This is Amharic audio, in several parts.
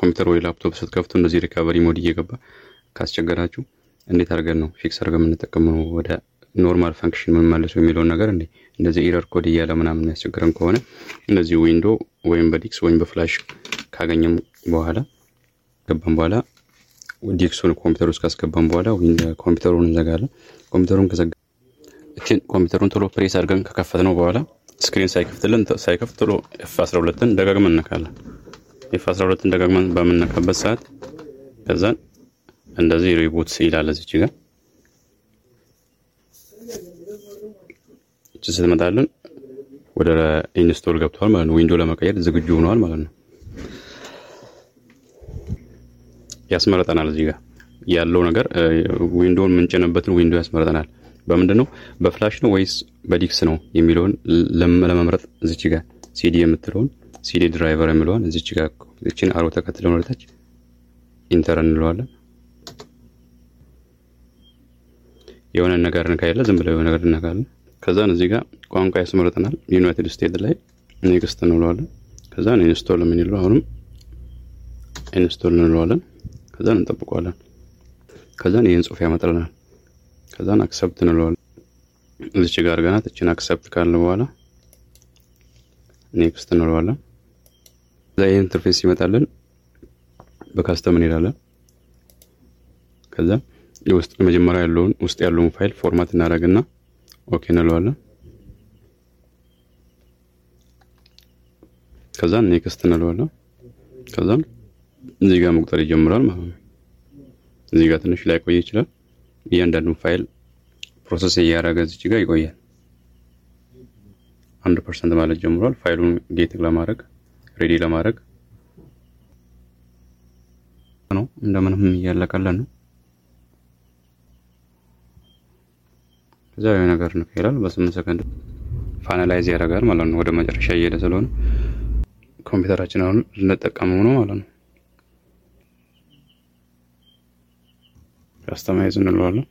ኮምፒውተር ወይ ላፕቶፕ ስትከፍቱ እንደዚህ ሪካቨሪ ሞድ እየገባ ካስቸገራችሁ እንዴት አድርገን ነው ፊክስ አድርገን የምንጠቀመው ወደ ኖርማል ፈንክሽን የምንመልሰው የሚለውን ነገር እንዴ እንደዚህ ኢረር ኮድ እያለ ምናምን የሚያስቸግረን ከሆነ እንደዚህ ዊንዶ ወይም በዲክስ ወይም በፍላሽ ካገኘም በኋላ ገባን በኋላ ዲክሱን ኮምፒውተር ውስጥ ካስገባን በኋላ ኮምፒውተሩን እንዘጋለን። ኮምፒውተሩን ከዘጋ ኮምፒውተሩን ቶሎ ፕሬስ አድርገን ከከፈት ነው በኋላ ስክሪን ሳይከፍትልን ሳይከፍት ቶሎ ኤፍ 12ን ደጋግመን እነካለን። ኤፍ 12ን ደጋግመን በምነካበት ሰዓት ከዛን እንደዚህ ሪቡት ይላል እዚች ጋር እች ስትመጣልን ወደ ኢንስቶል ገብተዋል ማለት ነው። ዊንዶ ለመቀየር ዝግጁ ሆነዋል ማለት ነው። ያስመረጠናል እዚህ ጋር ያለው ነገር ዊንዶውን የምንጭንበትን ዊንዶ ያስመረጠናል። በምንድን ነው በፍላሽ ነው ወይስ በዲክስ ነው የሚለውን ለመምረጥ እዚች ጋር ሲዲ የምትለውን ሲዲ ድራይቨር የሚለውን እዚች ጋር እችን አሮ ተከትለን ወደታች ኢንተር እንለዋለን። የሆነ ነገር እንካያለ ዝም ብለው የሆነ ነገር እንነካለን። ከዛን እዚህ ጋር ቋንቋ ያስመረጠናል። ዩናይትድ ስቴትስ ላይ ኔክስት እንለዋለን። ከዛን ኢንስቶል የምንለው አሁንም ኢንስቶል እንለዋለን። ከዛን እንጠብቀዋለን። ከዛን ይህን ጽሁፍ ያመጣልናል። ከዛን አክሰፕት እንለዋለን። እዚች ጋር ገናት እችን አክሰፕት ካለ በኋላ ኔክስት እንለዋለን። ከዛ ይህ ኢንተርፌስ ይመጣልን በካስተም እንሄዳለን። ከዛ የውስጥ መጀመሪያ ያለውን ውስጥ ያለውን ፋይል ፎርማት እናደርግና ኦኬ እንለዋለን። ከዛን ኔክስት እንለዋለን። ከዛም እዚህ ጋር መቁጠር ይጀምራል ማለት ነው። እዚህ ጋር ትንሽ ላይ ቆይ ይችላል። እያንዳንዱን ፋይል ፕሮሰስ እያደረገ እዚች ጋር ይቆያል። አንድ ፐርሰንት ማለት ጀምሯል። ፋይሉን ጌት ለማድረግ ሬዲ ለማድረግ ነው። እንደምንም እያለቀለን ነው። ከዛ የሆነ ነገር ነው ይላል። በስምንት ሰከንድ ፋናላይዝ ያደርጋል ማለት ነው። ወደ መጨረሻ እየሄደ ስለሆነ ኮምፒውተራችን አሁን ልንጠቀመው ነው ማለት ነው። ካስተማይዝ እንለዋለን።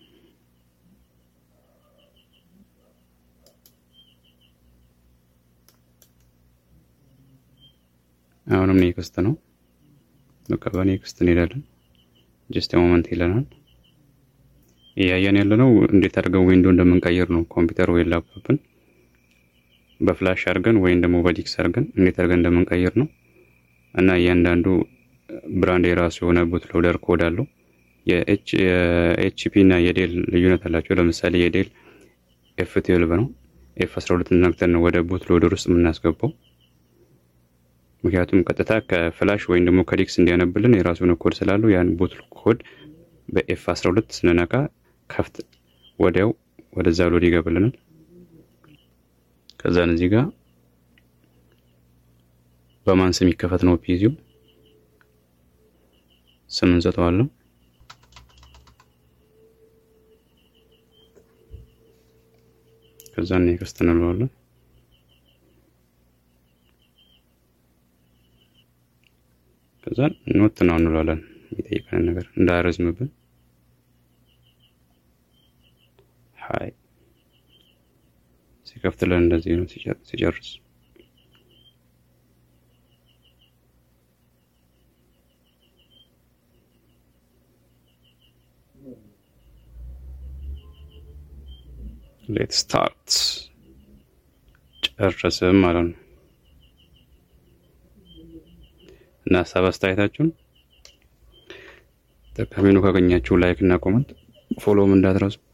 አሁንም ኔክስት ነው። በቃ በኔክስት እንሄዳለን። ጀስት ሞመንት ይለናል። እያየን ያለ ነው እንዴት አድርገን ዊንዶ እንደምንቀይር ነው። ኮምፒውተር ወይ ላፕቶፕን በፍላሽ አድርገን ወይም ደግሞ በዲክስ አድርገን እንዴት አድርገን እንደምንቀይር ነው እና እያንዳንዱ ብራንድ የራሱ የሆነ ቡት ሎደር ኮድ አለው። የኤችፒ እና የዴል ልዩነት አላቸው። ለምሳሌ የዴል ኤፍ ትዌልቭ ነው። ኤፍ 12 ነክተን ነው ወደ ቡት ሎደር ውስጥ የምናስገባው። ምክንያቱም ቀጥታ ከፍላሽ ወይም ደግሞ ከዲክስ እንዲያነብልን የራሱ የሆነ ኮድ ስላለው ያን ቡት ኮድ በኤፍ 12 ስንነካ ከፍት ወዲያው ወደዛ ሎድ ይገባልናል። ከዛን እዚህ ጋር በማን ስም ይከፈት ነው ፒዚው ስም እንሰጠዋለን። ከዛ ኔክስት እንለዋለን። ከዛ ኖት ነው እንለዋለን። የሚጠይቀንን ነገር እንዳያረዝምብን ሀይ ሲከፍትልን እንደዚህ ነው ሲጨርስ ሌት ስታርት ጨረስም ማለት ነው። እና ሀሳብ አስተያየታችሁን ጠቃሚ ነው ካገኛችሁ ላይክ እና ኮመንት ፎሎውም እንዳትረሱ።